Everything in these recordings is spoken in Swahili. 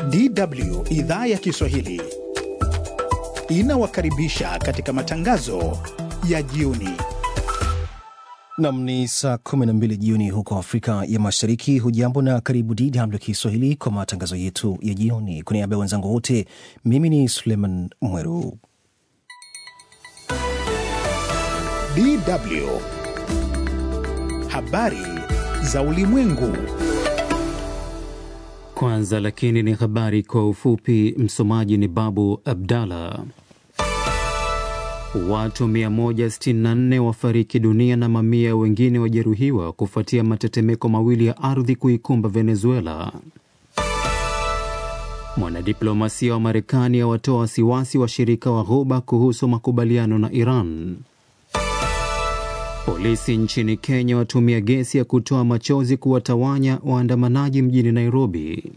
DW idhaa ya Kiswahili inawakaribisha katika matangazo ya jioni. Nam ni saa 12 jioni huko Afrika ya Mashariki. Hujambo na karibu DW Kiswahili kwa matangazo yetu ya jioni. Kwa niaba ya wenzangu wote, mimi ni Suleiman Mweru. DW habari za ulimwengu. Kwanza lakini ni habari kwa ufupi. Msomaji ni Babu Abdallah. Watu 164 wafariki dunia na mamia wengine wajeruhiwa kufuatia matetemeko mawili ya ardhi kuikumba Venezuela. Mwanadiplomasia wa Marekani awatoa wasiwasi washirika wa Ghuba kuhusu makubaliano na Iran. Polisi nchini Kenya watumia gesi ya kutoa machozi kuwatawanya waandamanaji mjini Nairobi.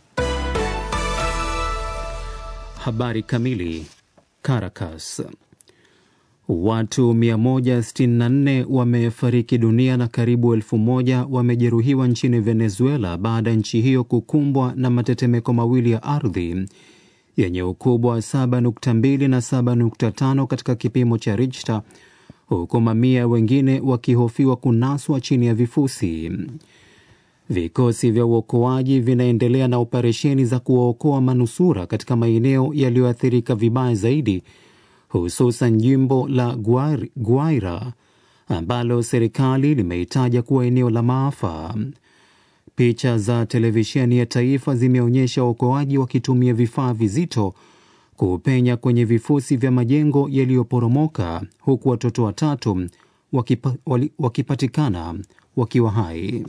Habari kamili. Caracas. Watu 164 wamefariki dunia na karibu elfu moja wamejeruhiwa nchini Venezuela baada ya nchi hiyo kukumbwa na matetemeko mawili ya ardhi yenye ukubwa wa 7.2 na 7.5 katika kipimo cha Richter, huku mamia wengine wakihofiwa kunaswa chini ya vifusi. Vikosi vya uokoaji vinaendelea na operesheni za kuwaokoa manusura katika maeneo yaliyoathirika vibaya zaidi hususan jimbo la Guaira ambalo serikali limeitaja kuwa eneo la maafa. Picha za televisheni ya taifa zimeonyesha waokoaji wakitumia vifaa vizito kupenya kwenye vifusi vya majengo yaliyoporomoka huku watoto watatu wakipa, wali, wakipatikana wakiwa hai.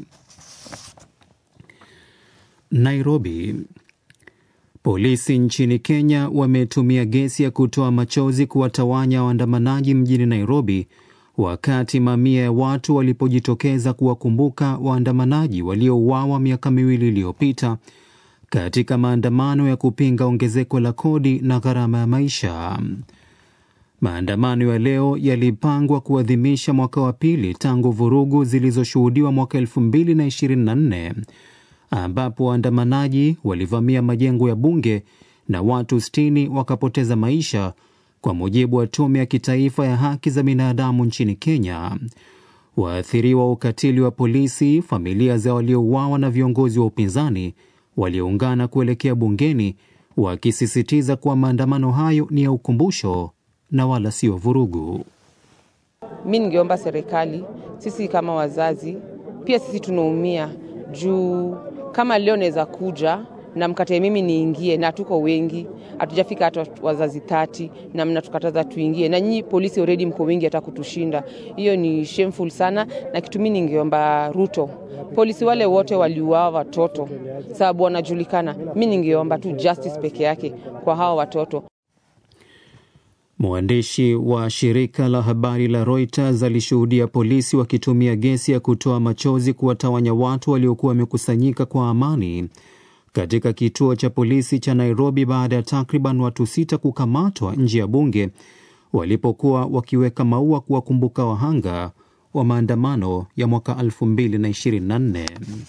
Nairobi. Polisi nchini Kenya wametumia gesi ya kutoa machozi kuwatawanya waandamanaji mjini Nairobi, wakati mamia ya watu walipojitokeza kuwakumbuka waandamanaji waliouawa miaka miwili iliyopita katika maandamano ya kupinga ongezeko la kodi na gharama ya maisha. Maandamano ya leo yalipangwa kuadhimisha mwaka wa pili tangu vurugu zilizoshuhudiwa mwaka 2024 ambapo waandamanaji walivamia majengo ya bunge na watu sitini wakapoteza maisha, kwa mujibu wa tume ya kitaifa ya haki za binadamu nchini Kenya. Waathiriwa wa ukatili wa polisi, familia za waliouawa na viongozi wa upinzani walioungana kuelekea bungeni, wakisisitiza kuwa maandamano hayo ni ya ukumbusho na wala sio vurugu. Mi ningeomba serikali, sisi kama wazazi pia sisi tunaumia juu kama leo naweza kuja na mkatae mimi niingie, na tuko wengi, hatujafika hata wazazi tati, na mnatukataza tuingie, na nyinyi polisi already mko wengi hata kutushinda. Hiyo ni shameful sana, na kitu mimi ningeomba Ruto, polisi wale wote waliuawa watoto sababu wanajulikana, mi ningeomba tu justice peke yake kwa hawa watoto. Mwandishi wa shirika la habari la Reuters alishuhudia polisi wakitumia gesi ya kutoa machozi kuwatawanya watu waliokuwa wamekusanyika kwa amani katika kituo cha polisi cha Nairobi baada ya takriban watu sita kukamatwa nje ya bunge walipokuwa wakiweka maua kuwakumbuka wahanga wa maandamano ya mwaka 2024.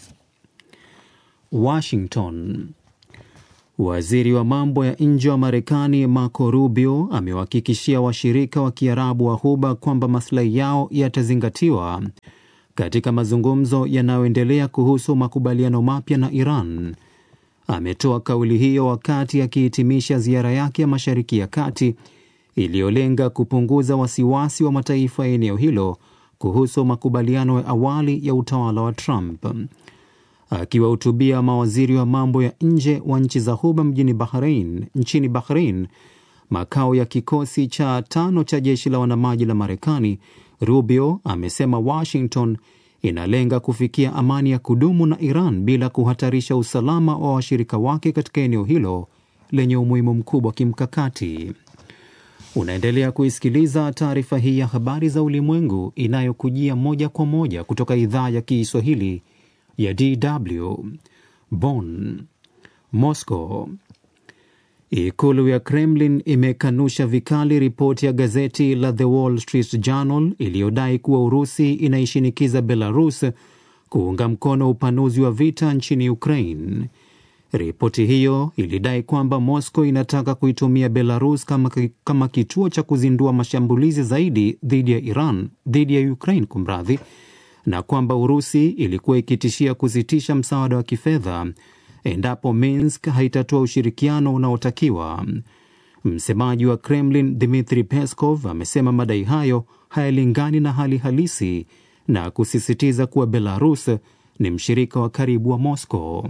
Washington. Waziri wa mambo ya nje wa Marekani Marco Rubio amewahakikishia washirika wa Kiarabu wa Ghuba kwamba maslahi yao yatazingatiwa katika mazungumzo yanayoendelea kuhusu makubaliano mapya na Iran. Ametoa kauli hiyo wakati akihitimisha ziara yake ya Mashariki ya Kati iliyolenga kupunguza wasiwasi wa mataifa ya eneo hilo kuhusu makubaliano ya awali ya utawala wa Trump. Akiwahutubia mawaziri wa mambo ya nje wa nchi za Ghuba mjini Bahrain, nchini Bahrain, makao ya kikosi cha tano cha jeshi la wanamaji la Marekani, Rubio amesema Washington inalenga kufikia amani ya kudumu na Iran bila kuhatarisha usalama wa washirika wake katika eneo hilo lenye umuhimu mkubwa kimkakati. Unaendelea kuisikiliza taarifa hii ya habari za ulimwengu inayokujia moja kwa moja kutoka idhaa ya Kiswahili ya DW Bonn. Moscow. Ikulu ya Kremlin imekanusha vikali ripoti ya gazeti la The Wall Street Journal iliyodai kuwa Urusi inaishinikiza Belarus kuunga mkono upanuzi wa vita nchini Ukraine. Ripoti hiyo ilidai kwamba Moscow inataka kuitumia Belarus kama, kama kituo cha kuzindua mashambulizi zaidi dhidi ya Iran dhidi ya Ukraine kumradhi, na kwamba Urusi ilikuwa ikitishia kusitisha msaada wa kifedha endapo Minsk haitatoa ushirikiano unaotakiwa. Msemaji wa Kremlin Dmitri Peskov amesema madai hayo hayalingani na hali halisi na kusisitiza kuwa Belarus ni mshirika wa karibu wa Moscow.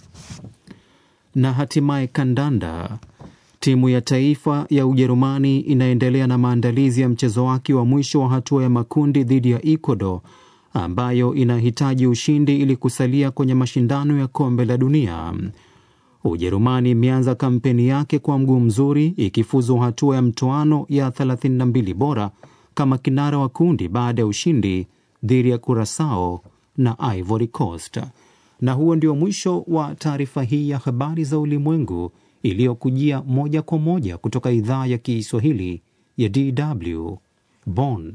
Na hatimaye kandanda. Timu ya taifa ya Ujerumani inaendelea na maandalizi ya mchezo wake wa mwisho wa hatua ya makundi dhidi ya Ecuador ambayo inahitaji ushindi ili kusalia kwenye mashindano ya kombe la dunia. Ujerumani imeanza kampeni yake kwa mguu mzuri ikifuzu hatua ya mtoano ya 32 bora kama kinara wa kundi baada ya ushindi dhidi ya Curacao na Ivory Coast. Na huo ndio mwisho wa taarifa hii ya habari za ulimwengu iliyokujia moja kwa moja kutoka idhaa ya Kiswahili ya DW Bonn.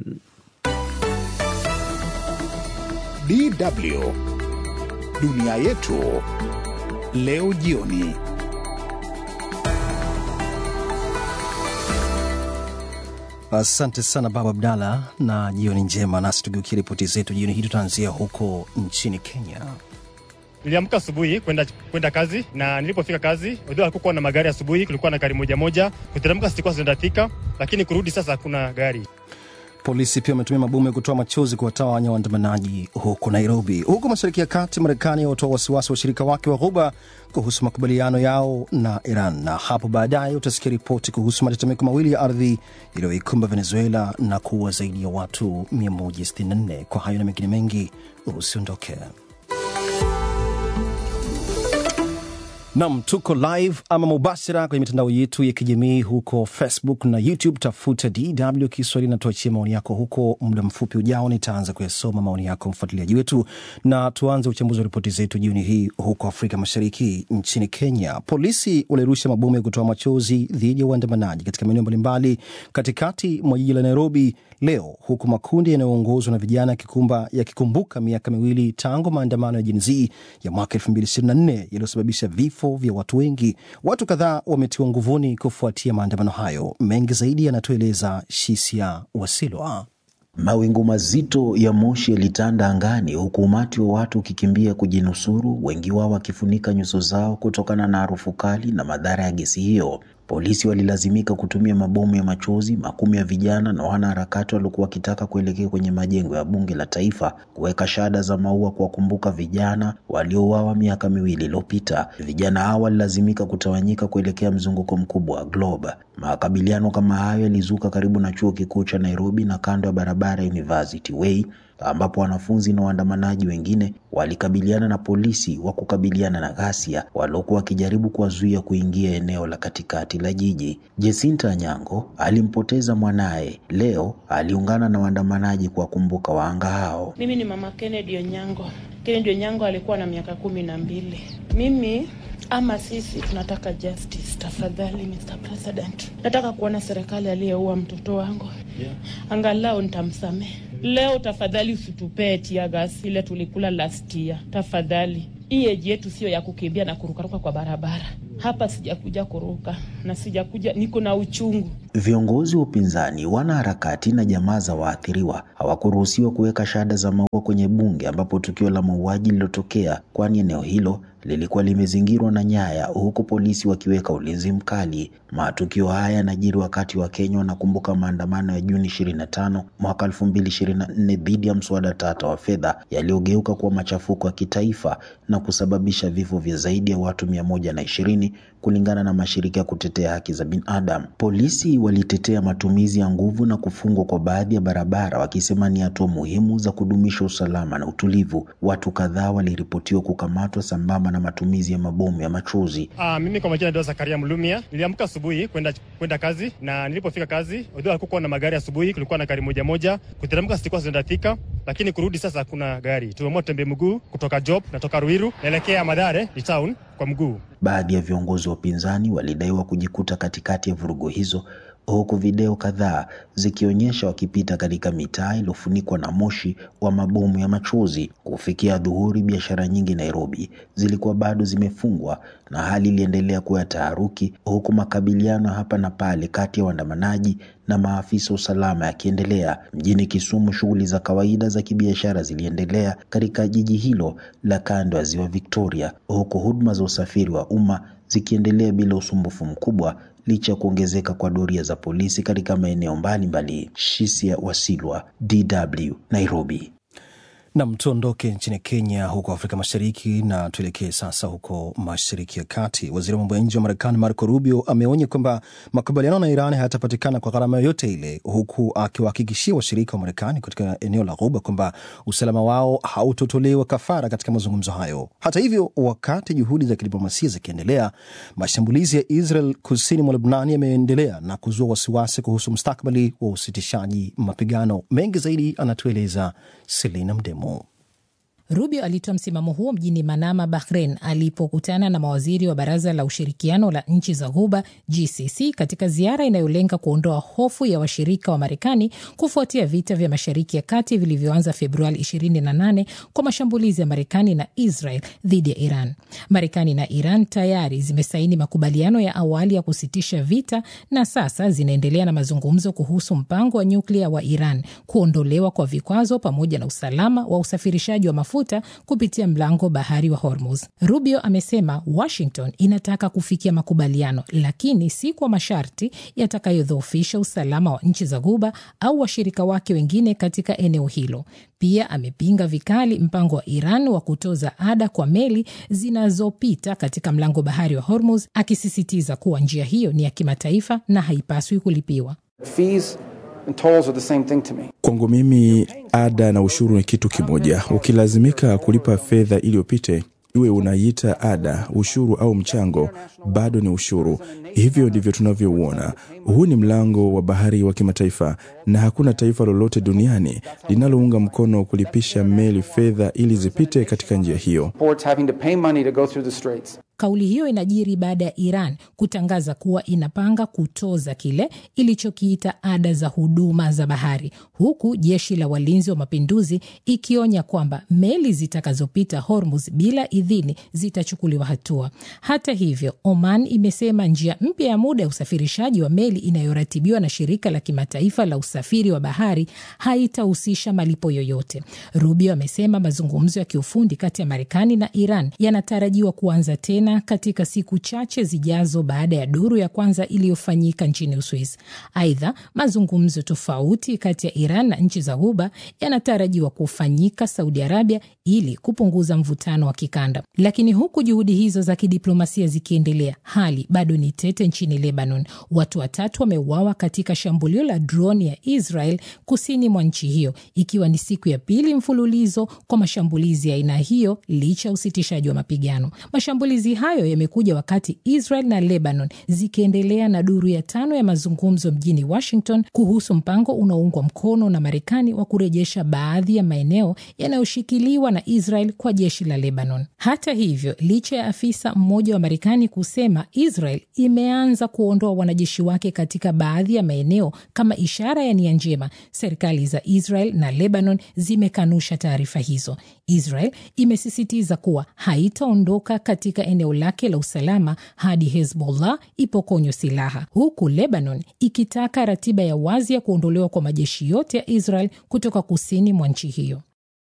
DW dunia yetu leo jioni. Asante sana Baba Abdalla, na jioni njema. Nasi tugeukia ripoti zetu jioni hii, tutaanzia huko nchini Kenya. Niliamka asubuhi kwenda kwenda kazi na nilipofika kazi, although hakukuwa na magari asubuhi, kulikuwa na gari moja moja. Kuteremka sikuwa zindafika, lakini kurudi sasa hakuna gari. Polisi pia wametumia mabomu ya kutoa machozi kuwatawanya waandamanaji huko Nairobi. Huko mashariki ya kati, Marekani watoa wasiwasi wa washirika wake wa Ghuba kuhusu makubaliano yao na Iran, na hapo baadaye utasikia ripoti kuhusu matetemeko mawili ya ardhi yaliyoikumba Venezuela na kuua zaidi ya watu 164. Kwa hayo na mengine mengi, usiondoke. Nam, tuko live ama mubashara kwenye mitandao yetu ya kijamii huko Facebook na YouTube. Tafuta DW Kiswahili na tuachie maoni yako huko. Muda mfupi ujao nitaanza kuyasoma maoni yako, mfuatiliaji wetu, na tuanze uchambuzi wa ripoti zetu jioni hii. Huko Afrika Mashariki, nchini Kenya, polisi walirusha mabomu ya kutoa machozi dhidi ya waandamanaji katika maeneo mbalimbali katikati mwa jiji la Nairobi leo, huku makundi yanayoongozwa na vijana yakikumba yakikumbuka miaka miwili tangu maandamano ya Gen Z ya mwaka 2024 yaliyosababisha vifo vya watu wengi. Watu kadhaa wametiwa nguvuni kufuatia maandamano hayo. Mengi zaidi yanatueleza Shisia Wasilwa. Mawingu mazito ya moshi yalitanda angani huku umati wa watu ukikimbia kujinusuru, wengi wao wakifunika nyuso zao kutokana na harufu kali na madhara ya gesi hiyo. Polisi walilazimika kutumia mabomu ya machozi. Makumi ya vijana na wanaharakati waliokuwa wakitaka kuelekea kwenye majengo ya bunge la taifa kuweka shada za maua kuwakumbuka vijana waliouawa miaka miwili iliyopita. Vijana hao walilazimika kutawanyika kuelekea mzunguko mkubwa wa Globe. Makabiliano kama hayo yalizuka karibu na chuo kikuu cha Nairobi na kando ya barabara ya University Way ambapo wanafunzi na waandamanaji wengine walikabiliana na polisi wa kukabiliana na ghasia waliokuwa wakijaribu kuwazuia kuingia eneo la katikati la jiji. Jesinta Anyango alimpoteza mwanaye, leo aliungana na waandamanaji kuwakumbuka wahanga hao. Mimi ni mama Kennedy Onyango. Kennedy Onyango alikuwa na miaka kumi na mbili. Mimi ama sisi tunataka justice. Tafadhali Mr. President, nataka kuona serikali aliyeua mtoto wangu yeah. Angalau nitamsamehe leo. Tafadhali usitupee tia gas ile tulikula last year. Tafadhali, hii eji yetu sio ya kukimbia na kurukaruka kwa barabara. Hapa sijakuja kuruka na sijakuja, niko na uchungu. Viongozi wa upinzani, wanaharakati na jamaa za waathiriwa hawakuruhusiwa kuweka shada za maua kwenye bunge ambapo tukio la mauaji lililotokea, kwani eneo hilo lilikuwa limezingirwa na nyaya, huku polisi wakiweka ulinzi mkali. Matukio haya yanajiri wakati wa Kenya wanakumbuka maandamano ya Juni 25 mwaka 2024 dhidi ya mswada tata wa fedha yaliyogeuka kuwa machafuko ya kitaifa na kusababisha vifo vya zaidi ya watu 120 kulingana na mashirika ya kutetea haki za binadamu. Polisi walitetea matumizi ya nguvu na kufungwa kwa baadhi ya barabara, wakisema ni hatua muhimu za kudumisha usalama na utulivu. Watu kadhaa waliripotiwa kukamatwa sambamba na matumizi ya mabomu ya machozi. Ah, mimi kwa majina ndio Zakaria Mlumia. Niliamka asubuhi kwenda kwenda kazi na nilipofika kazi, although hakukuwa na magari asubuhi, kulikuwa na gari moja moja. Kuteremka sikuwa zindafika, lakini kurudi sasa hakuna gari. Tumeamua tembea mguu kutoka Job, natoka Ruiru naelekea Madare ni town kwa mguu. Baadhi ya viongozi wa upinzani walidaiwa kujikuta katikati ya vurugu hizo huku video kadhaa zikionyesha wakipita katika mitaa iliyofunikwa na moshi wa mabomu ya machozi. Kufikia dhuhuri, biashara nyingi Nairobi zilikuwa bado zimefungwa na hali iliendelea kuwa ya taharuki, huku makabiliano hapa na pale kati ya waandamanaji na maafisa usalama yakiendelea. Mjini Kisumu, shughuli za kawaida za kibiashara ziliendelea katika jiji hilo la kando ya ziwa Victoria, huku huduma za usafiri wa umma zikiendelea bila usumbufu mkubwa licha ya kuongezeka kwa doria za polisi katika maeneo mbalimbali. Shisia Wasilwa, DW, Nairobi. Nam, tuondoke nchini Kenya, huko Afrika Mashariki, na tuelekee sasa huko Mashariki ya Kati. Waziri wa mambo ya nje wa Marekani Marco Rubio ameonya kwamba makubaliano na Iran hayatapatikana kwa gharama yoyote ile, huku akiwahakikishia washirika wa Marekani katika eneo la Ghuba kwamba usalama wao hautotolewa kafara katika mazungumzo hayo. Hata hivyo, wakati juhudi za kidiplomasia zikiendelea, mashambulizi ya Israel kusini mwa Lebnani yameendelea na kuzua wasiwasi kuhusu mustakabali wa usitishaji mapigano. Mengi zaidi anatueleza Selina Mdemo. Rubio alitoa msimamo huo mjini Manama, Bahrain, alipokutana na mawaziri wa Baraza la Ushirikiano la Nchi za Ghuba, GCC, katika ziara inayolenga kuondoa hofu ya washirika wa Marekani kufuatia vita vya Mashariki ya Kati vilivyoanza Februari 28 kwa mashambulizi ya Marekani na Israel dhidi ya Iran. Marekani na Iran tayari zimesaini makubaliano ya awali ya kusitisha vita na sasa zinaendelea na mazungumzo kuhusu mpango wa nyuklia wa Iran, kuondolewa kwa vikwazo, pamoja na usalama wa usafirishaji wa mafuta kupitia mlango bahari wa Hormuz. Rubio amesema Washington inataka kufikia makubaliano, lakini si kwa masharti yatakayodhoofisha usalama wa nchi za Ghuba au washirika wake wengine katika eneo hilo. Pia amepinga vikali mpango wa Iran wa kutoza ada kwa meli zinazopita katika mlango bahari wa Hormuz, akisisitiza kuwa njia hiyo ni ya kimataifa na haipaswi kulipiwa. Fees and tolls are the same thing to me. Kwangu mimi ada na ushuru ni kitu kimoja. Ukilazimika kulipa fedha ili upite, iwe unaiita ada, ushuru au mchango, bado ni ushuru. Hivyo ndivyo tunavyouona. Huu ni mlango wa bahari wa kimataifa, na hakuna taifa lolote duniani linalounga mkono kulipisha meli fedha ili zipite katika njia hiyo. Ports having to pay money to go through the straits. Kauli hiyo inajiri baada ya Iran kutangaza kuwa inapanga kutoza kile ilichokiita ada za huduma za bahari, huku jeshi la walinzi wa mapinduzi ikionya kwamba meli zitakazopita Hormuz bila idhini zitachukuliwa hatua. Hata hivyo, Oman imesema njia mpya ya muda ya usafirishaji wa meli inayoratibiwa na shirika la kimataifa la usafiri wa bahari haitahusisha malipo yoyote. Rubio amesema mazungumzo ya kiufundi kati ya Marekani na Iran yanatarajiwa kuanza tena katika siku chache zijazo baada ya duru ya kwanza iliyofanyika nchini Uswisi. Aidha, mazungumzo tofauti kati ya Iran na nchi za Ghuba yanatarajiwa kufanyika Saudi Arabia ili kupunguza mvutano wa kikanda. Lakini huku juhudi hizo za kidiplomasia zikiendelea, hali bado ni tete nchini Lebanon. Watu watatu wameuawa katika shambulio la droni ya Israel kusini mwa nchi hiyo, ikiwa ni siku ya pili mfululizo kwa mashambulizi ya aina hiyo licha ya usitishaji wa mapigano. Mashambulizi hayo yamekuja wakati Israel na Lebanon zikiendelea na duru ya tano ya mazungumzo mjini Washington kuhusu mpango unaoungwa mkono na Marekani wa kurejesha baadhi ya maeneo yanayoshikiliwa na Israel kwa jeshi la Lebanon. Hata hivyo, licha ya afisa mmoja wa Marekani kusema Israel imeanza kuondoa wanajeshi wake katika baadhi ya maeneo kama ishara ya nia njema, serikali za Israel na Lebanon zimekanusha taarifa hizo. Israel imesisitiza kuwa haitaondoka katika eneo lake la usalama hadi Hezbollah ipokonywa silaha, huku Lebanon ikitaka ratiba ya wazi ya kuondolewa kwa majeshi yote ya Israel kutoka kusini mwa nchi hiyo.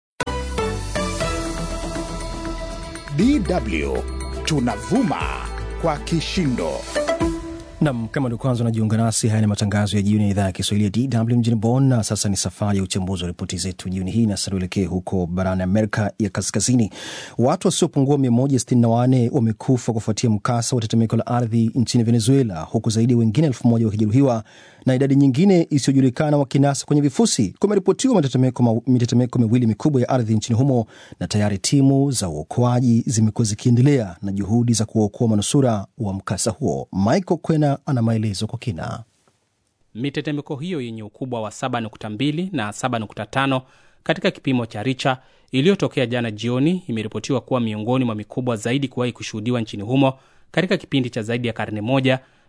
DW tunavuma kwa kishindo. Nam, kama ndio kwanza unajiunga nasi, haya ni matangazo ya jioni ya idhaa ya Kiswahili ya DW mjini Bonn, na sasa ni safari ya uchambuzi wa ripoti zetu jioni hii, na sasa tuelekee huko barani Amerika ya Kaskazini. Watu wasiopungua 164 wamekufa kufuatia mkasa wa tetemeko la ardhi nchini Venezuela, huku zaidi ya wengine elfu moja wakijeruhiwa na idadi nyingine isiyojulikana wakinasa kwenye vifusi. Kumeripotiwa mitetemeko mitetemeko miwili mikubwa ya ardhi nchini humo, na tayari timu za uokoaji zimekuwa zikiendelea na juhudi za kuwaokoa manusura wa mkasa huo. Michael Kwena ana maelezo kwa kina. Mitetemeko hiyo yenye ukubwa wa 7.2 na 7.5 katika kipimo cha Richa iliyotokea jana jioni imeripotiwa kuwa miongoni mwa mikubwa zaidi kuwahi kushuhudiwa nchini humo katika kipindi cha zaidi ya karne moja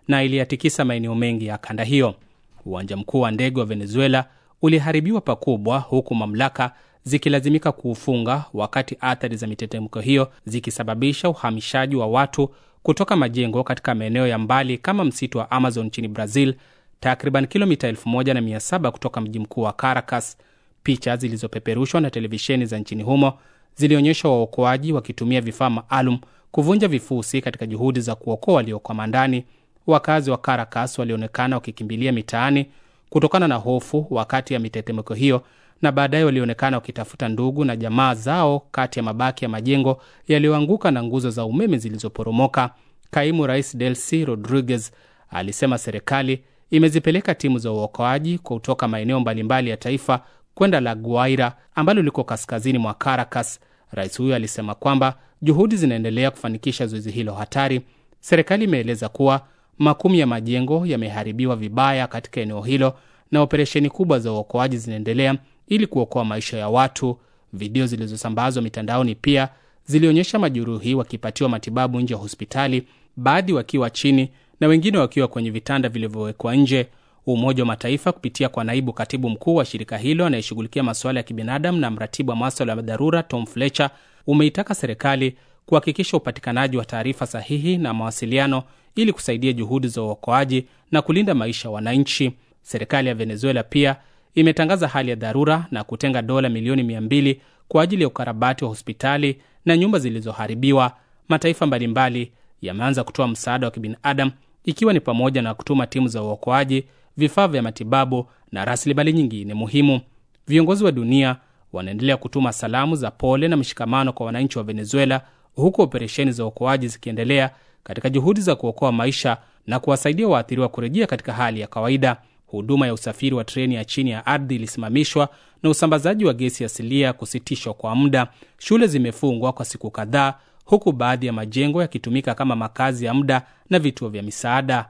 na iliyatikisa maeneo mengi ya kanda hiyo. Uwanja mkuu wa ndege wa Venezuela uliharibiwa pakubwa, huku mamlaka zikilazimika kuufunga, wakati athari za mitetemeko hiyo zikisababisha uhamishaji wa watu kutoka majengo katika maeneo ya mbali kama msitu wa Amazon nchini Brazil, takriban kilomita 1700 kutoka mji mkuu wa Caracas. Picha zilizopeperushwa na televisheni za nchini humo zilionyesha waokoaji wakitumia vifaa maalum kuvunja vifusi katika juhudi za kuokoa waliokwama ndani. Wakazi wa Caracas walionekana wakikimbilia mitaani kutokana na hofu wakati ya mitetemeko hiyo, na baadaye walionekana wakitafuta ndugu na jamaa zao kati ya mabaki ya majengo yaliyoanguka na nguzo za umeme zilizoporomoka. Kaimu Rais Delcy Rodriguez alisema serikali imezipeleka timu za uokoaji kutoka maeneo mbalimbali ya taifa kwenda La Guaira ambalo liko kaskazini mwa Caracas. Rais huyo alisema kwamba juhudi zinaendelea kufanikisha zoezi hilo hatari. Serikali imeeleza kuwa makumi ya majengo yameharibiwa vibaya katika eneo hilo na operesheni kubwa za uokoaji zinaendelea ili kuokoa maisha ya watu. Video zilizosambazwa mitandaoni pia zilionyesha majeruhi wakipatiwa matibabu nje ya hospitali, baadhi wakiwa chini na wengine wakiwa kwenye vitanda vilivyowekwa nje. Umoja wa Mataifa kupitia kwa naibu katibu mkuu wa shirika hilo anayeshughulikia masuala ya kibinadamu na mratibu wa maswala ya dharura Tom Fletcher umeitaka serikali kuhakikisha upatikanaji wa taarifa sahihi na mawasiliano ili kusaidia juhudi za uokoaji na kulinda maisha ya wananchi. Serikali ya Venezuela pia imetangaza hali ya dharura na kutenga dola milioni mia mbili kwa ajili ya ukarabati wa hospitali na nyumba zilizoharibiwa. Mataifa mbalimbali yameanza kutoa msaada wa kibinadamu ikiwa ni pamoja na kutuma timu za uokoaji, vifaa vya matibabu na rasilimali nyingine muhimu. Viongozi wa dunia wanaendelea kutuma salamu za pole na mshikamano kwa wananchi wa Venezuela, huku operesheni za uokoaji zikiendelea katika juhudi za kuokoa maisha na kuwasaidia waathiriwa kurejea katika hali ya kawaida. Huduma ya usafiri wa treni ya chini ya ardhi ilisimamishwa na usambazaji wa gesi asilia kusitishwa kwa muda. Shule zimefungwa kwa siku kadhaa, huku baadhi ya majengo yakitumika kama makazi ya muda na vituo vya misaada.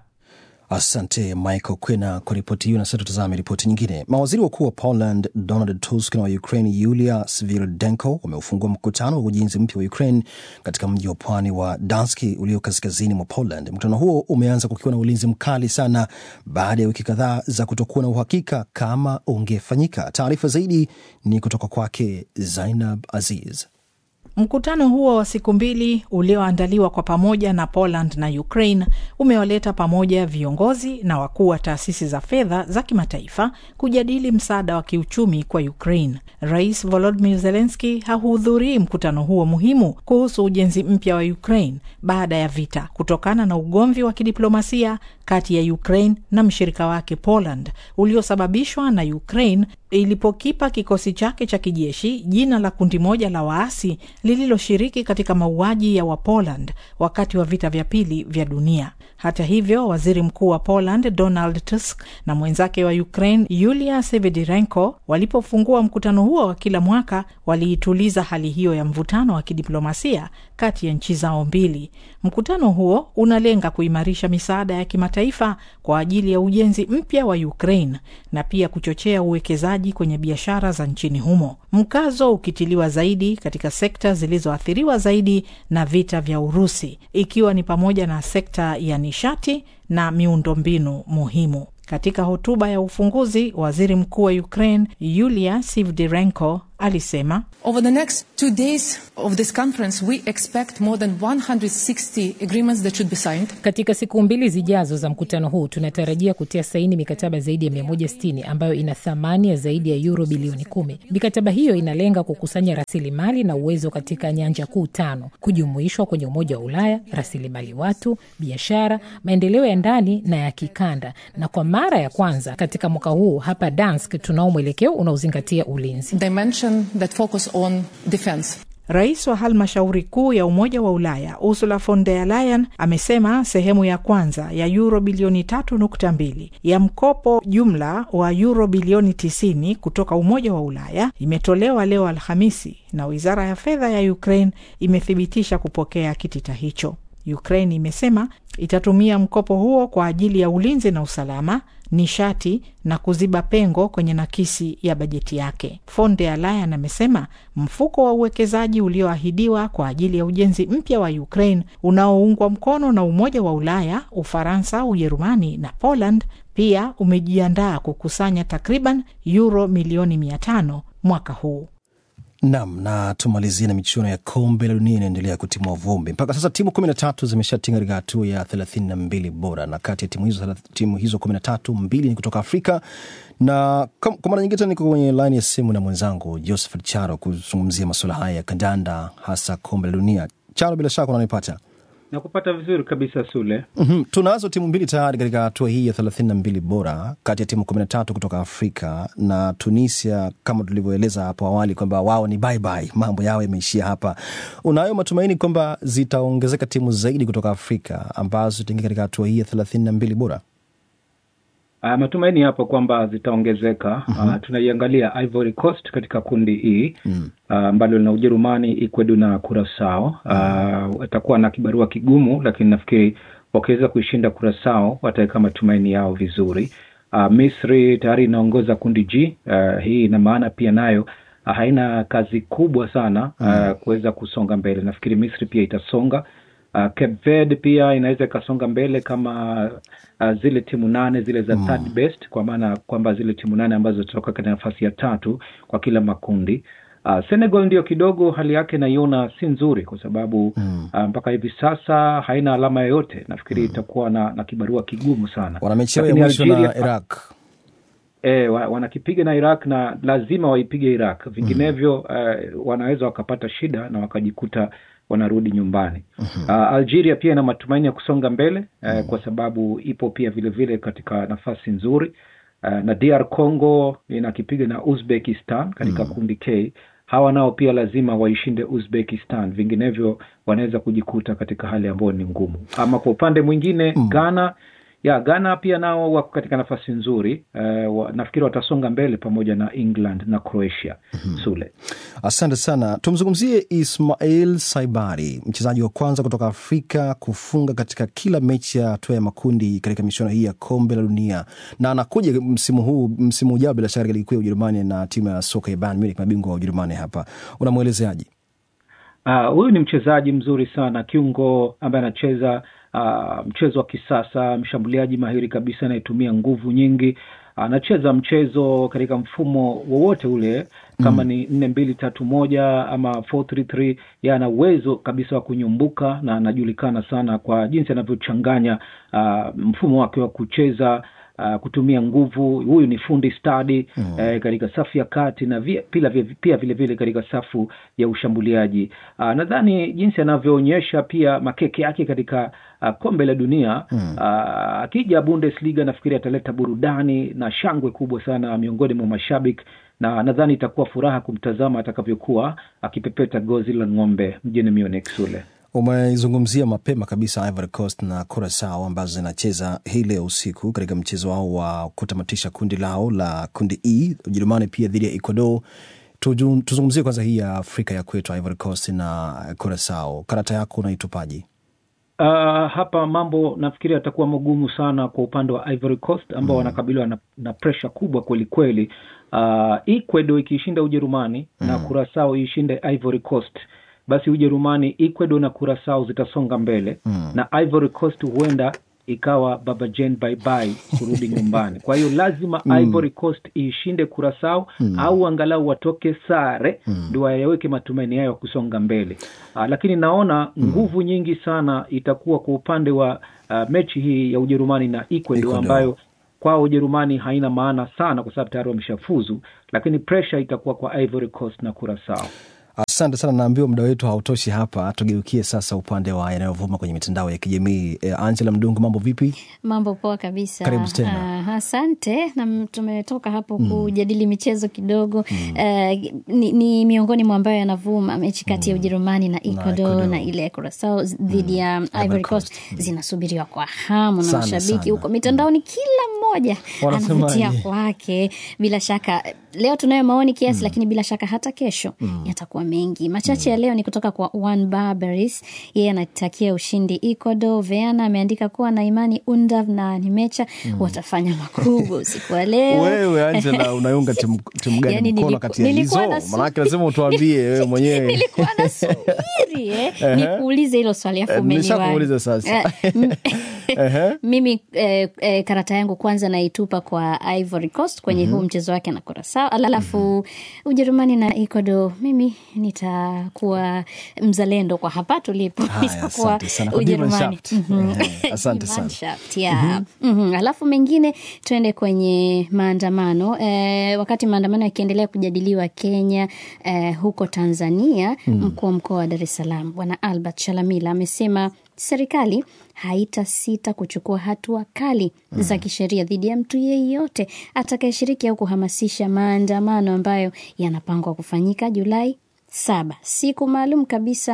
Asante Michael Kwena kwa ripoti hiyo. Na sasa tutazame ripoti nyingine. Mawaziri wakuu wa Poland Donald Tusk na wa Ukraine Yulia Sviridenko wameufungua mkutano wa ujenzi mpya wa Ukraine katika mji wa pwani wa Danski ulio kaskazini mwa Poland. Mkutano huo umeanza kukiwa na ulinzi mkali sana baada ya wiki kadhaa za kutokuwa na uhakika kama ungefanyika. Taarifa zaidi ni kutoka kwake Zainab Aziz. Mkutano huo wa siku mbili ulioandaliwa kwa pamoja na Poland na Ukraine umewaleta pamoja viongozi na wakuu wa taasisi za fedha za kimataifa kujadili msaada wa kiuchumi kwa Ukraine. Rais Volodymyr Zelensky hahudhurii mkutano huo muhimu kuhusu ujenzi mpya wa Ukraine baada ya vita kutokana na ugomvi wa kidiplomasia kati ya Ukraine na mshirika wake Poland uliosababishwa na Ukraine ilipokipa kikosi chake cha kijeshi jina la kundi moja la waasi lililoshiriki katika mauaji ya Wapoland wakati wa vita vya pili vya dunia. Hata hivyo, waziri mkuu wa Poland Donald Tusk na mwenzake wa Ukraine Yulia Sevedenko walipofungua mkutano huo wa kila mwaka waliituliza hali hiyo ya mvutano wa kidiplomasia kati ya nchi zao mbili. Mkutano huo unalenga kuimarisha misaada ya kimataifa kwa ajili ya ujenzi mpya wa Ukraine na pia kuchochea uwekezaji kwenye biashara za nchini humo, mkazo ukitiliwa zaidi katika sekta zilizoathiriwa zaidi na vita vya Urusi, ikiwa ni pamoja na sekta ya nishati na miundombinu muhimu. Katika hotuba ya ufunguzi, waziri mkuu wa Ukraine Yulia Sviridenko alisema Over the next two days of this conference we expect more than 160 agreements that should be signed. Katika siku mbili zijazo za mkutano huu tunatarajia kutia saini mikataba zaidi ya 160 ambayo ina thamani ya zaidi ya euro bilioni kumi. Mikataba hiyo inalenga kukusanya rasilimali na uwezo katika nyanja kuu tano, kujumuishwa kwenye Umoja wa Ulaya, rasilimali watu, biashara, maendeleo ya ndani na ya kikanda, na kwa mara ya kwanza katika mwaka huu hapa Dansk tunao mwelekeo unaozingatia ulinzi Dimension that focus on defense. Rais wa halmashauri kuu ya Umoja wa Ulaya Ursula von der Leyen amesema sehemu ya kwanza ya yuro bilioni tatu nukta mbili ya mkopo jumla wa yuro bilioni tisini kutoka Umoja wa Ulaya imetolewa leo Alhamisi, na wizara ya fedha ya Ukraine imethibitisha kupokea kitita hicho. Ukraine imesema itatumia mkopo huo kwa ajili ya ulinzi na usalama nishati na kuziba pengo kwenye nakisi ya bajeti yake. Von der Leyen amesema mfuko wa uwekezaji ulioahidiwa kwa ajili ya ujenzi mpya wa Ukraine unaoungwa mkono na Umoja wa Ulaya, Ufaransa, Ujerumani na Poland pia umejiandaa kukusanya takriban euro milioni mia tano mwaka huu. Nam na tumalizie na michuano ya kombe la dunia inaendelea kutimua vumbi. Mpaka sasa timu kumi na tatu zimeshatinga katika hatua ya thelathini na mbili bora, na kati ya timu hizo timu hizo kumi na tatu mbili ni kutoka Afrika. Na kwa mara nyingine tena niko kwenye laini ya simu na mwenzangu Josephat Charo kuzungumzia masuala haya ya kandanda, hasa kombe la dunia. Charo, bila shaka unanipata? Nakupata vizuri kabisa Sule. mm-hmm. Tunazo timu mbili tayari katika hatua hii ya thelathini na mbili bora kati ya timu kumi na tatu kutoka Afrika na Tunisia, kama tulivyoeleza hapo awali kwamba wao ni bye bye, mambo yao yameishia hapa. Unayo matumaini kwamba zitaongezeka timu zaidi kutoka Afrika ambazo zitaingia katika hatua hii ya thelathini na mbili bora? Uh, matumaini yapo kwamba zitaongezeka. mm-hmm. Uh, tunaiangalia Ivory Coast katika kundi hii ambalo mm. uh, lina Ujerumani, Ecuador na Curacao. Watakuwa uh, na kibarua kigumu, lakini nafikiri wakiweza kuishinda Curacao wataweka matumaini yao vizuri. Uh, Misri tayari inaongoza kundi G. Uh, hii ina maana pia nayo uh, haina kazi kubwa sana uh, mm. kuweza kusonga mbele. Nafikiri Misri pia itasonga. Uh, Cape Verde pia inaweza ikasonga mbele kama uh, zile timu nane zile za mm. third best, kwa maana kwamba zile timu nane ambazo zitatoka katika nafasi ya tatu kwa kila makundi. Uh, Senegal ndio kidogo hali yake naiona si nzuri kwa sababu mm. uh, mpaka hivi sasa haina alama yoyote. Nafikiri mm. itakuwa na, na kibarua kigumu sana. Wana mechi yao ya mwisho na Iraq E, wanakipiga na Iraq na lazima waipige Iraq, vinginevyo mm. uh, wanaweza wakapata shida na wakajikuta wanarudi nyumbani. mm-hmm. Uh, Algeria pia ina matumaini ya kusonga mbele uh, mm. kwa sababu ipo pia vilevile vile katika nafasi nzuri uh, na DR Congo inakipiga na Uzbekistan katika mm. kundi K. Hawa nao pia lazima waishinde Uzbekistan, vinginevyo wanaweza kujikuta katika hali ambayo ni ngumu. Ama kwa upande mwingine mm. Ghana ya Ghana pia nao wako katika nafasi nzuri uh, wa, nafikiri watasonga mbele pamoja na England na Croatia. mm-hmm. Sule, asante sana. Tumzungumzie Ismail Saibari, mchezaji wa kwanza kutoka Afrika kufunga katika kila mechi ya hatua ya makundi katika michuano hii ya kombe la dunia, na anakuja msimu huu, msimu ujao bila shaka, ligi kuu ya Ujerumani na timu ya soka ya Bayern Munich, mabingwa wa Ujerumani. Hapa unamwelezeaje? Huyu uh, ni mchezaji mzuri sana, kiungo ambaye anacheza Uh, mchezo wa kisasa, mshambuliaji mahiri kabisa anayetumia nguvu nyingi. Anacheza uh, mchezo katika mfumo wowote ule kama mm. ni nne mbili tatu moja ama 433 ya ana uwezo kabisa wa kunyumbuka na anajulikana sana kwa jinsi anavyochanganya uh, mfumo wake wa kucheza Uh, kutumia nguvu. Huyu ni fundi stadi mm. eh, katika safu ya kati na via, pila, via, pia vilevile katika safu ya ushambuliaji uh, nadhani jinsi anavyoonyesha pia makeke yake katika uh, kombe la dunia mm. uh, akija Bundesliga nafikiri ataleta burudani na shangwe kubwa sana miongoni mwa mashabiki na nadhani itakuwa furaha kumtazama atakavyokuwa akipepeta gozi la ng'ombe mjini Munich. Sule Umezungumzia mapema kabisa Ivory Coast na Curacao ambazo zinacheza hii leo usiku katika mchezo wao wa kutamatisha kundi lao la kundi E, Ujerumani pia dhidi ya Ecuador. Tuzungumzie kwanza hii ya Afrika ya kwetu, Ivory Coast na Curacao. Karata yako unaitupaje? Uh, hapa mambo nafikiri yatakuwa magumu sana kwa upande wa Ivory Coast ambao mm. wanakabiliwa na, na presha kubwa kwelikweli. Uh, Ecuador ikiishinda Ujerumani mm. na Curacao iishinde Ivory Coast basi Ujerumani, Ecuador na Curacao zitasonga mbele mm. na Ivory Coast huenda ikawa baba Jane bye bye kurudi nyumbani. Kwa hiyo lazima mm. Ivory Coast iishinde Curacao mm. au angalau watoke sare ndio mm. wayaweke matumaini yayo ya kusonga mbele. Uh, lakini naona mm. nguvu nyingi sana itakuwa kwa upande wa uh, mechi hii ya Ujerumani na Ecuador, Ecuador. ambayo kwao Ujerumani haina maana sana kwa sababu tayari wameshafuzu, lakini pressure itakuwa kwa Ivory Coast na Curacao. Asante sana, naambiwa muda wetu hautoshi hapa. Tugeukie sasa upande wa yanayovuma kwenye mitandao ya kijamii. E, Angela Mdungu, mambo vipi? Mambo poa kabisa. Karibu tena. Uh, asante na tumetoka hapo mm. kujadili michezo kidogo mm. uh, ni, ni miongoni mwa ambayo yanavuma mechi kati ya mm. Ujerumani na Ecuador na, na ile ya Curacao dhidi ya mm. Ivory Coast mm. zinasubiriwa kwa hamu na mashabiki huko mitandaoni, kila mmoja moja Wanasemaje? anavutia kwake. Bila shaka leo tunayo maoni kiasi, lakini bila shaka hata kesho yatakuwa mengi. Machache ya leo ni kutoka kwa Juan Barbaris, yeye anatakia ushindi Ecuador. Veana ameandika kuwa na imani Undav na Nimecha watafanya makubwa usiku wa leo. Wewe Angela, unaiunga timu timu gani Yani mkono niliku- kati ya hizo? nilikuwa nasu- Manake lazima utuambie wewe mwenyewe. nilikuwa nasubiri eh, Ehe. nikuulize hilo swali afu Eh, umeniwahi. nishakuuliza sasa. Eh, m- Ehe. mimi eh, eh, karata yangu kwanza naitupa kwa Ivory Coast kwenye huu mchezo wake na Curacao, alafu Ujerumani na Ecuador, mimi nitakuwa mzalendo kwa hapa tulipo, Haya, nitakuwa asante sana. Kwa Divan Ujerumani. Shaft. Mhm. Ehe, asante sana. Divan Shaft, yeah. Mhm. Alafu mengine tuende kwenye maandamano eh, wakati maandamano yakiendelea kujadiliwa Kenya eh, huko Tanzania mkuu wa mkoa wa Dar es Salaam Bwana Albert Shalamila amesema serikali haitasita kuchukua hatua kali za kisheria dhidi ya mtu yeyote atakayeshiriki au kuhamasisha maandamano ambayo yanapangwa kufanyika Julai saba, siku maalum kabisa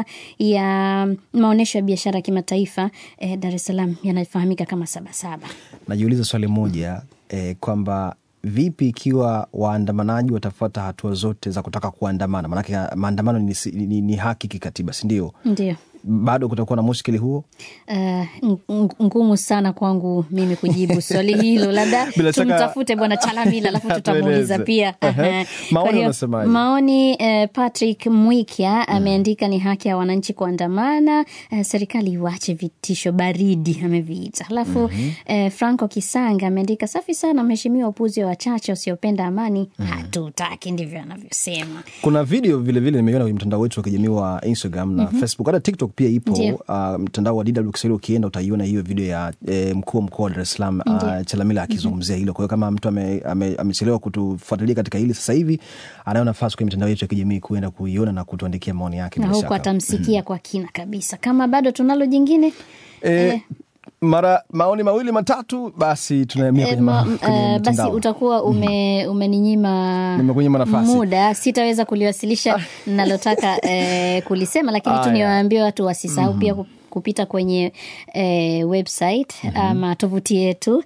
ya maonyesho ya biashara ya kimataifa eh, Dar es Salaam yanafahamika kama Sabasaba. Najiuliza swali moja eh, kwamba vipi ikiwa waandamanaji watafuata hatua zote za kutaka kuandamana? Maanake maandamano ni, ni, ni haki kikatiba, si ndio? Ndio. Bado kutakuwa na mushkili huo? Uh, ng- ng- ngumu sana kwangu mimi kujibu swali hilo, labda Bila shaka- tumtafute bwana Chalamila alafu tutamuuliza Tueleze. pia. Ehe. Aha. Maoni Kwa hiyo, unasemaje? maoni eh, Patrick Mwikya ameandika ni haki ya wananchi kuandamana, eh, serikali iwache vitisho baridi ameviita. Alafu eh, Franco Kisanga ameandika safi sana mheshimiwa, upuzi wa wachache wasiopenda amani hatutaki, ndivyo anavyosema. Kuna video vilevile nimeiona kwenye mtandao wetu wa kijamii wa Instagram na Facebook, hata TikTok pia ipo. Ndio. Uh, mtandao wa DW Kiswahili ukienda utaiona hiyo video ya eh, mkuu wa mkoa wa Dar es Salaam uh, Ndio. Chalamila akizungumzia hilo. Kwa hiyo kama mtu amechelewa ame, amechelewa kutufuatilia katika hili sasa hivi, anayo nafasi kwenye mitandao yetu ya kijamii kuenda kuiona na kutuandikia maoni yake. Na bila huku shaka. atamsikia kwa kina kabisa. Kama bado tunalo jingine Eh, mara maoni mawili matatu, basi tunahamia Eh, kwenye, ma, ma- kwenye eh, basi mtandao. utakuwa ume, umeninyima Nimekunyima nafasi. muda, sitaweza kuliwasilisha nalotaka eh, kulisema, lakini tu Aya. niwaambie watu wasisahau pia ku- kupita kwenye eh, website ama tovuti yetu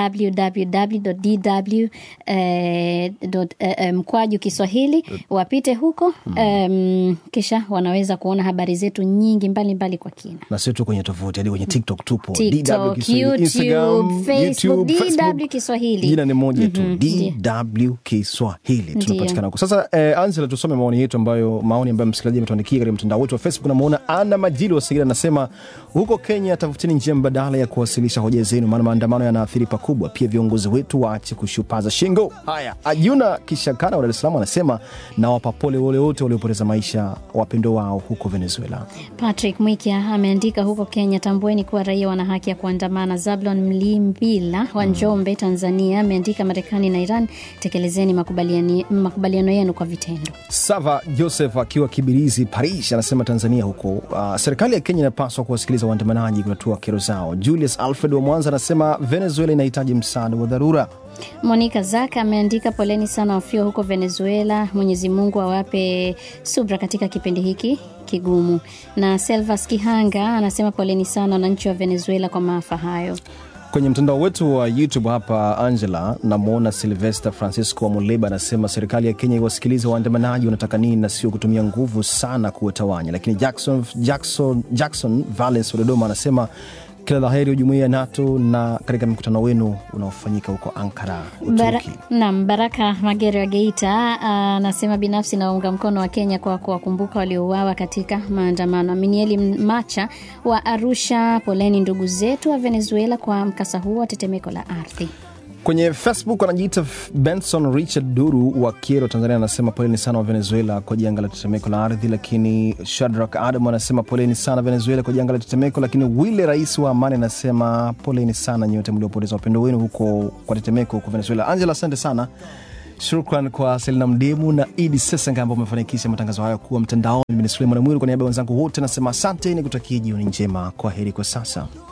www.dw eh, dot, eh, eh, mkwaju Kiswahili, wapite huko em, kisha wanaweza kuona habari zetu nyingi mbalimbali mbali kwa kina. na sio tu kwenye tovuti hadi kwenye TikTok tupo TikTok, DW Kiswahili, YouTube, Instagram, Facebook, YouTube, DW Kiswahili. Jina ni moja tu Mhm, DW Kiswahili Ndio. tunapatikana huko. Sasa eh, Ansela, tusome maoni yetu ambayo maoni ambayo msikilizaji ametuandikia katika mtandao wetu wa Facebook. Namuona Ana Majili wa Segera anasema huko Kenya, tafuteni njia mbadala ya kuwasilisha hoja zenu, maana maandamano yanaathiri pakubwa. Pia viongozi wetu waache kushupaza shingo. Haya, Ajuna Kishakana wa Dar es Salaam anasema nawapa pole wale wote waliopoteza maisha wapendo wao huko Venezuela. Patrick Mwikia ameandika huko Kenya, tambueni kuwa raia wana haki ya kuandamana. Zablon Mlimbila wa Njombe, Tanzania ameandika Marekani na Iran, tekelezeni makubaliani- makubaliano yenu kwa vitendo. Sava Joseph akiwa Kibirizi, Paris, anasema Tanzania huko, uh, serikali ya Kenya inapaswa kuwasikiliza waandamanaji kutatua kero zao. Julius Alfred wa Mwanza anasema Venezuela inahitaji msaada wa dharura. Monica Zaka ameandika poleni sana wafio huko Venezuela, Mwenyezi Mungu awape subra katika kipindi hiki kigumu. Na Selvas Kihanga anasema poleni sana wananchi wa Venezuela kwa maafa hayo. Kwenye mtandao wetu wa YouTube hapa, Angela, namwona Silvester Francisco wa Muleba anasema serikali ya Kenya iwasikilize waandamanaji wanataka nini na sio kutumia nguvu sana kuwatawanya. Lakini Jackson, Jackson, Jackson Valens wa Dodoma anasema kila la heri jumuiya ya NATO na katika mkutano wenu unaofanyika huko Ankara, Bara, Uturuki. nam Baraka Magere wa Geita anasema binafsi naunga mkono wa Kenya kwa kuwakumbuka waliouawa katika maandamano. Aminieli Macha wa Arusha, poleni ndugu zetu wa Venezuela kwa mkasa huu wa tetemeko la ardhi. Kwenye Facebook anajiita Benson Richard Duru wa Kiero, Tanzania, anasema poleni sana wa Venezuela kwa janga la tetemeko la ardhi. Lakini Shadrack Adam anasema poleni sana Venezuela kwa janga la tetemeko. Lakini Wile rais wa Amani anasema poleni sana nyote mliopoteza wapendo wenu huko kwa tetemeko huko Venezuela. Angela, asante sana. Shukran kwa Selina Mdemu na Idi Sesenga ambao wamefanikisha matangazo hayo kuwa mtandaoni. Mimi ni Suleiman Mwiru, kwa niaba ya wenzangu wote nasema asante, ni kutakia jioni njema. Kwa heri kwa sasa.